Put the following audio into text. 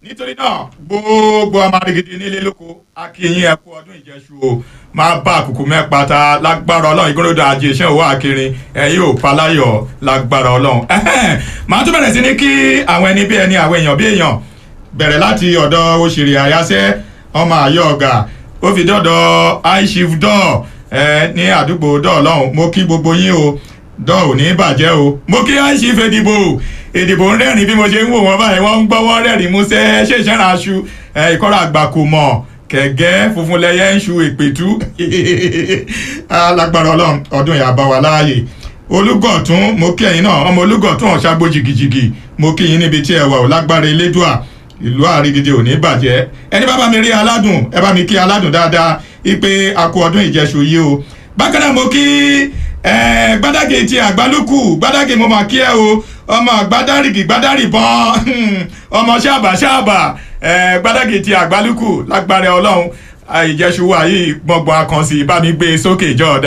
nítorí náà gbogbo ọmọ arigidi nílé lóko akínyìn ẹkú ọdún ìjẹsù o máa bá àkùkù mẹ́pa ta lágbára ọlọ́run ìgbónodò àjẹ iṣẹ́ òwò àkìrin ẹ̀yìn ò paláyọ̀ lágbára ọlọ́run. màá tún bẹ̀rẹ̀ sí ní kí àwọn ẹni bí ẹni àwọn èèyàn bí èèyàn bẹ̀rẹ̀ láti ọ̀dọ̀ òṣèré àyáṣẹ́ ọmọ àyọ̀ ọ̀gá ó fi dọ́dọ̀ aishif dọ́ọ̀ ní àdúgbò dọ́ọ̀ lọ́hùn mo kí gbogbo yín o dọ́ọ̀ ò ní bàjẹ́ o mo kí aishif èdìbò èdìbò ń rẹ́rìn bí mo ṣe ń wò wọ́n báyìí wọ́n ń gbọ́ wọ́n rẹ́rìn músẹ́ ṣe ìṣẹ́ra aṣu ìkọ́ra àgbà kò mọ̀ kẹ̀gẹ́ funfun lẹ́yẹ ń ṣu ìpètú alágbára ọlọ́run ọdún yà bá wa láàyè olùgọ̀tún mo kí ẹ̀yin náà ọmọ olùgọ̀tún ọ̀ṣàgbó jìgìjìgì mo kí yín níbi tí ẹ wà ó lágbára elédùà ìlú àrígidì ò ní bàjẹ́ ẹni bá bá mi rí aládùn ẹ bá mi kí aládùn dáadáa ipe akú ọdún ìjẹsù yìí o bákan náà mo kí gbádàgé ti àgbálùkù gbádàgé mo máa kí ẹ o ọmọ gbádàrìgì gbádàrìbọn ọmọ ṣáàbà ṣáàbà gbádàgé ti àgbálùkù lágbára ọlọ́run ìjẹsù wa yìí gbọ̀ngbọ̀n akànṣì bá mi gbé sókè jọ̀ọ́dá.